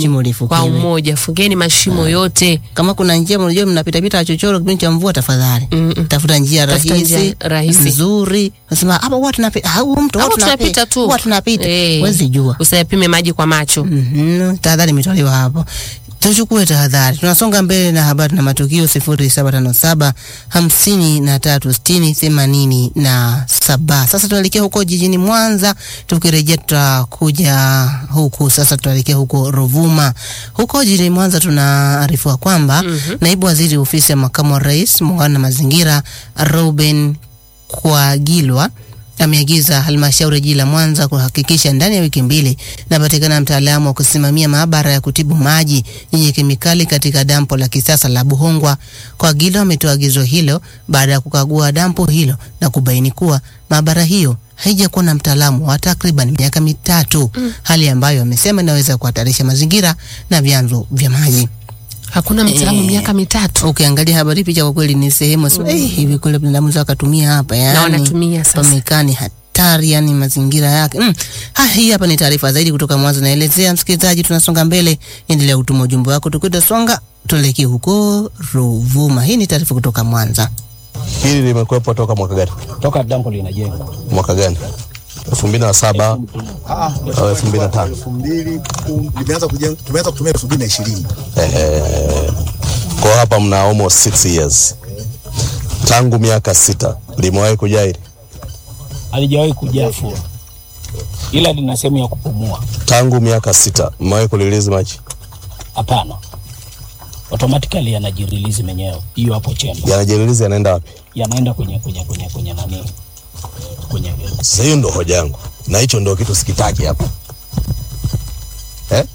Shimo lifukiwe. kwa umoja, fungeni mashimo yote. Kama kuna njia mnajua mnapita pita chochoro kipindi cha mvua, tafadhali Mm-mm. tafuta njia Tafuta rahisi njia rahisi. nzuri. Nasema hapa watu tunapita, au mtu Hapo watu tunapita tu, watu tunapita, Eh, huwezi jua. usiyapime maji kwa macho. Mhm, tahadhari imetolewa hapo. Tuchukue tahadhari. Tunasonga mbele na habari na matukio sifuri saba tano saba hamsini na tatu sitini themanini na saba. Sasa tunaelekea huko jijini Mwanza. Tukirejea tutakuja huku sasa, tunaelekea huko Ruvuma. Huko jijini Mwanza tunaarifiwa kwamba naibu waziri ofisi ya makamu wa rais muungano na mazingira Ruben Kwagilwa ameagiza halmashauri ya jiji la Mwanza kuhakikisha ndani ya wiki mbili inapatikana mtaalamu wa kusimamia maabara ya kutibu maji yenye kemikali katika dampo la kisasa la Buhongwa. Kwagilwa ametoa agizo hilo baada ya kukagua dampo hilo na kubaini kuwa maabara hiyo haijakuwa na mtaalamu wa takriban miaka mitatu, hali ambayo amesema inaweza kuhatarisha mazingira na vyanzo vya maji. Hakuna mtaalamu Eh. miaka mitatu Ukiangalia habari picha, kwa kweli ni sehemu mm. eh, hivi kweli binadamu za wakatumia hapa yani, na wanatumia sasa. pamekaa ni hatari yani mazingira yake mm. Ha, hii hapa ni taarifa zaidi kutoka Mwanza naelezea msikilizaji, tunasonga mbele, endelea kutuma ujumbe wako tukwita songa tuelekee huko Ruvuma. Hii ni taarifa kutoka Mwanza. Hili limekuwepo toka mwaka gani? toka dampo linajengwa Mwaka gani? elfu mbili na saba au elfu mbili na tano elfu mbili kum- limeanza kujenga, tumeanza kutumia elfu mbili na ishirini Kwa hapa mna almost six years, tangu miaka sita limewahi kujaa hili, halijawahi kujaa fua, ila lina sehemu ya kupumua. tangu miaka sita mmewahi kulilizi maji Hapana, automatically yanajirelease menyewe. Hiyo hapo chemba yanajirilizi, yanaenda wapi? yanaenda kwenye kwenye kwenye kwenye nani, kwenye Sasa hiyo ndo hoja yangu, na hicho ndo kitu sikitaki hapa eh?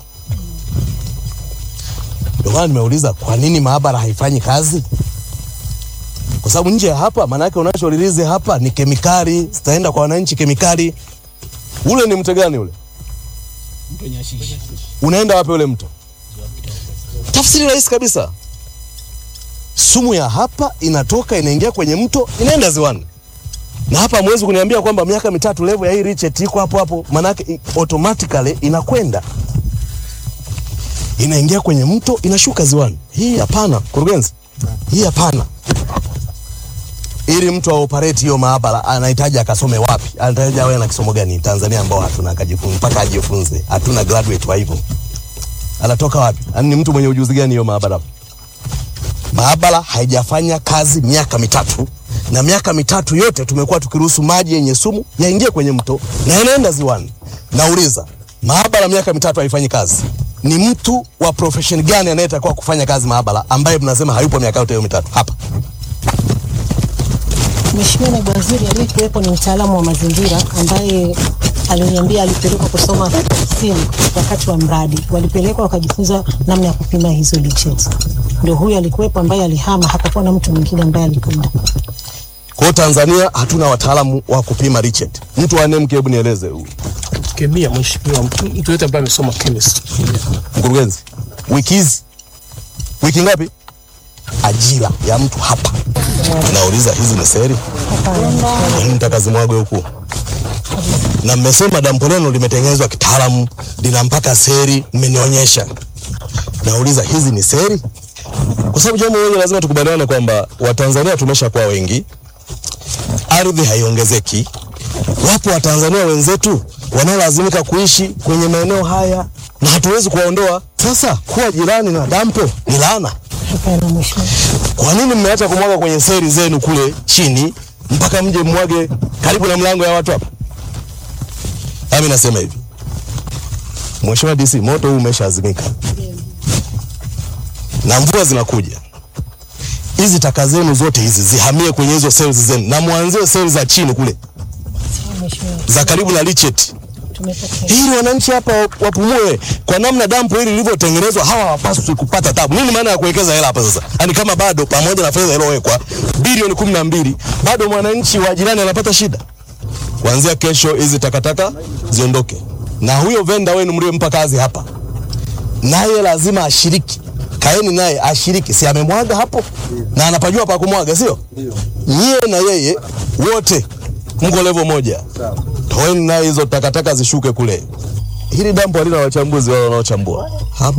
Ndio maana nimeuliza kwa nini maabara haifanyi kazi, kwa sababu nje ya hapa, maanake unacholilizi hapa ni kemikali, zitaenda kwa wananchi kemikali. Ule ni mto gani ule? mto Nyashishi. unaenda wapi ule mto? Tafsiri rahisi kabisa, sumu ya hapa inatoka inaingia kwenye mto inaenda ziwani, na hapa hamwezi kuniambia kwamba miaka mitatu level ya hii Richet iko hapo hapo, manake i- automatically inakwenda inaingia kwenye mto inashuka ziwani. Hii hapana, kurugenzi, hii hapana. Ili mtu aoperate hiyo maabara anahitaji akasome wapi? Anahitaji awe na kisomo gani Tanzania ambao hatuna akajifunza mpaka ajifunze. Hatuna graduate wa hivyo. Anatoka wapi? Yaani ni mtu mwenye ujuzi gani hiyo maabara? Maabara haijafanya kazi miaka mitatu na miaka mitatu yote tumekuwa tukiruhusu maji yenye sumu yaingie kwenye mto na yanaenda ziwani. Nauliza, maabara miaka mitatu haifanyi kazi, ni mtu wa profession gani anayetakiwa kufanya kazi maabara ambaye mnasema hayupo miaka yote hiyo mitatu hapa? Mheshimiwa Naibu Waziri aliyekuwepo ni mtaalamu wa mazingira ambaye aliniambia alipelekwa kusoma kusini wakati wa mradi, walipelekwa wakajifunza namna ya kupima hizo lichets. Ndio huyu alikuwepo ambaye alihama, hapakuwa na mtu mwingine ambaye alikwenda. Kwa hiyo Tanzania hatuna wataalamu wa kupima Richet. Mtu wa NEMC, hebu nieleze kemia, mheshimiwa, mtu mtu yote ambaye amesoma chemistry. mkurugenzi, wiki hizi wiki ngapi ajira ya mtu hapa? Nauliza, hizi ni seri? Kwa nini mtakazimwagwe huku? Na mmesema dampo lenu limetengenezwa kitaalamu, lina mpaka seri, mmenionyesha. Nauliza, hizi ni seri? Kwa sababu jambo moja lazima tukubaliane kwamba Watanzania tumeshakuwa wengi, ardhi haiongezeki. Wapo Watanzania wenzetu wanaolazimika kuishi kwenye maeneo haya na hatuwezi kuwaondoa. Sasa kuwa jirani na dampo ni laana. Hapana mheshimiwa. Kwa nini mmeacha kumwaga kwenye seri zenu kule chini mpaka mje mwage karibu na mlango ya watu hapa? Nami nasema hivi, Mheshimiwa DC, moto huu umeshaazimika na mvua zinakuja. Hizi taka zenu zote hizi zihamie kwenye hizo seli zenu, na mwanzie seli za chini kule Sawa mheshimiwa. za karibu na Richet Tumepokea. ili wananchi hapa wapumue. Kwa namna dampo hili lilivyotengenezwa, hawa hawapaswi kupata tabu. Nini maana ya kuwekeza hela hapa sasa? Yaani kama bado pamoja na fedha iliyowekwa bilioni kumi na mbili bado mwananchi wa jirani anapata shida. Kuanzia kesho hizi takataka ziondoke, na huyo venda wenu mliompa kazi hapa, naye lazima ashiriki. Kaeni naye ashiriki, si amemwaga hapo na anapajua pa kumwaga, sio? Nyie na yeye wote mko level moja, toeni naye hizo takataka zishuke kule. Hili dampo halina wachambuzi wao wanaochambua hapo.